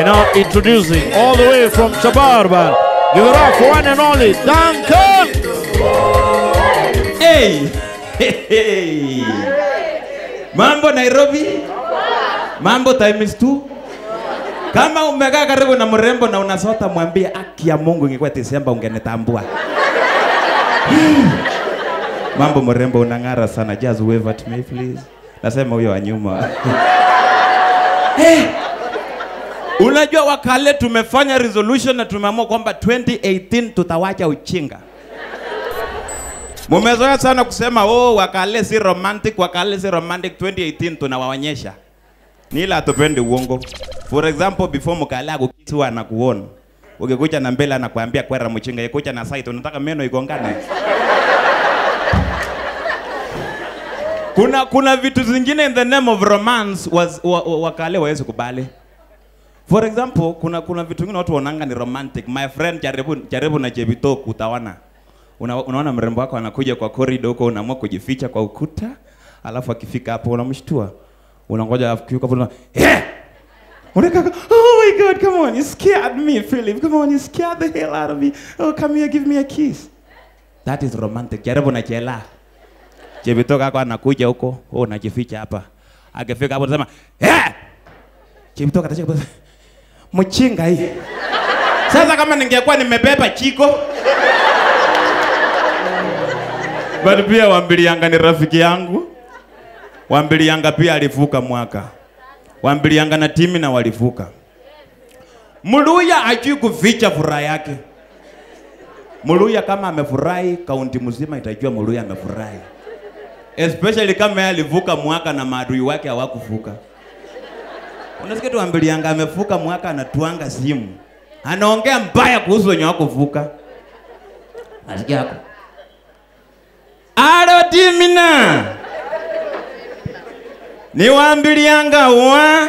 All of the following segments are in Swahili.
And now introducing all the way from Chabarban. Give it up for one and only Duncan. Hey! Hey, hey. Mambo Nairobi? Mambo times two? Kama umekaa karibu na mrembo na unasota, mwambie aki ya Mungu, ingekuwa Desemba ungenitambua. Mambo mrembo, unang'ara sana. Just wave at me please. Nasema huyo wa nyuma. hey. Unajua wakale tumefanya resolution na tumeamua kwamba 2018 tutawacha uchinga. Mumezoea sana kusema oh, wakale si romantic, wakale si romantic. 2018 tunawaonyesha ni ila hatupendi uongo. For example, before mkale akukisi huwa anakuona ukikuja na mbele anakuambia kwera mchinga, ikuja na side unataka meno igongane. kuna kuna vitu zingine in the name of romance was, wa, wa, wakale wawezi kubali. For example, kuna kuna vitu vingine watu wanaanga ni romantic. My friend, jaribu jaribu na Jebito utaona. Una, unaona mrembo wako anakuja kwa corridor huko, unaamua kujificha kwa ukuta, alafu akifika hapo unamshtua, unangoja afikiuka hapo, yeah! Unakaka, oh my god, come on, you scared me, Philip. Come on, you scared the hell out of me. Oh, come here, give me a kiss. That is romantic. Jaribu na chela. Jebito kako anakuja huko, wewe unajificha hapa. Akifika hapo unasema, yeah! Jebito katacheka mchinga hii. Sasa kama ningekuwa nimebeba chiko But pia Wambilianga ni rafiki yangu. Wambilianga pia alivuka mwaka. Wambilianga na timi na walivuka. Muluya hajui kuficha furaha yake. Muluya kama amefurahi, kaunti mzima itajua Muluya amefurahi. Especially kama yeye alivuka mwaka na maadui wake hawakuvuka. Unasikia tu Wambilianga amevuka mwaka anatuanga simu. Anaongea mbaya kuhusu wenye wakuvuka. Nasikia hapo. Alo Timina. Niwaambilianga wa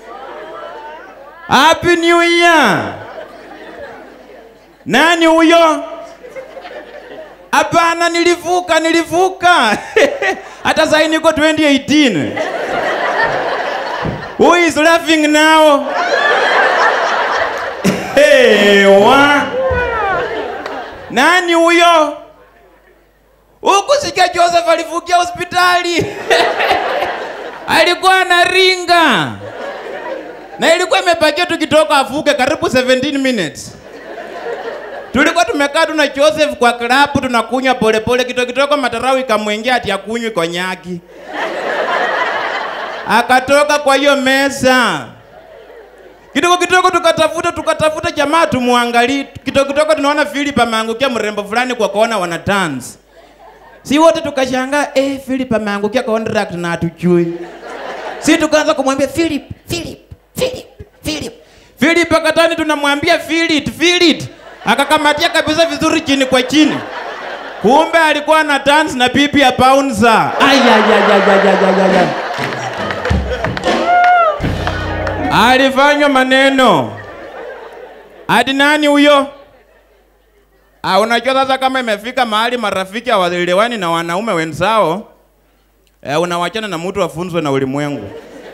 Happy New Year. Nani huyo? Hapana, nilivuka, nilivuka. Hata sasa niko 2018. Who is laughing now? Hey, wa. Nani huyo? Huku sikia Joseph alivukia hospitali. Alikuwa anaringa. Na ilikuwa imebakia tukitoka afuke karibu 17 minutes. Tulikuwa tumekaa tu na Joseph kwa klabu tunakunywa polepole kidogo kidogo matarau ikamwingia ati akunywi konyaki. Akatoka kwa hiyo meza. Kidogo kidogo tukatafuta tukatafuta jamaa tumwangalie. Kidogo kidogo tunaona Philip ameangukia mrembo fulani kwa kona wana dance. Si wote tukashangaa, eh, Philip ameangukia contract na hatujui. Si tukaanza kumwambia Philip, Philip, Philip, Philip. Philip akatani tunamwambia Philip, Philip. Akakamatia kabisa vizuri chini kwa chini. Kumbe alikuwa na dance na bibi ya bouncer. Ay ay ay ay ay ay ay. ay. Alifanywa maneno. Hadi nani huyo? Ah, unajua sasa kama imefika mahali marafiki hawaelewani na wanaume wenzao, eh, unawachana na mtu afunzwe na ulimwengu.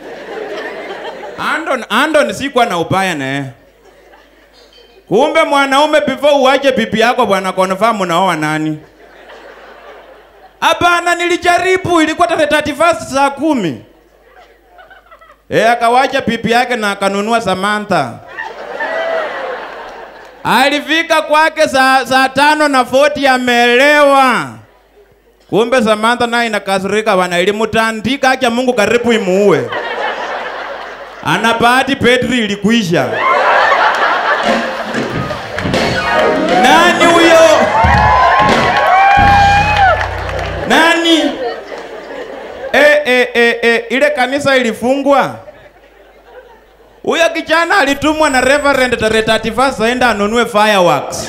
Andon, Andon sikuwa na ubaya na yeye. Kumbe mwanaume before uache bibi yako bwana confirm unaoa nani? Hapana, nilijaribu, ilikuwa tarehe 31 saa kumi. Eh, akawacha bibi yake na akanunua Samantha. Alifika kwake saa, saa tano na 40 ameelewa. Kumbe Samantha naye inakasirika bana, ilimtandika acha Mungu karibu imuue. Ana bahati petri ilikuisha. Nani huyo? Nani? E, e, e, e, ile kanisa ilifungwa. Huyo kijana alitumwa na Reverend tarehe 31 aenda anunue fireworks.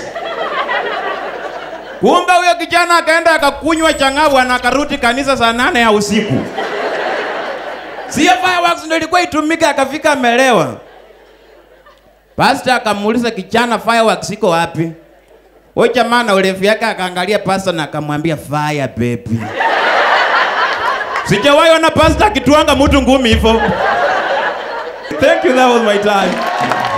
Kumbe huyo kijana akaenda akakunywa changavu na akarudi kanisa saa nane ya usiku. Sio fireworks ndio ilikuwa itumike, akafika amelewa. Pastor akamuuliza kijana, fireworks iko wapi? Huyo jamaa na urefu yake akaangalia pastor na akamwambia fire baby. Sijawahi ona pastor akituanga mtu ngumi hivyo. Thank you, that was my time.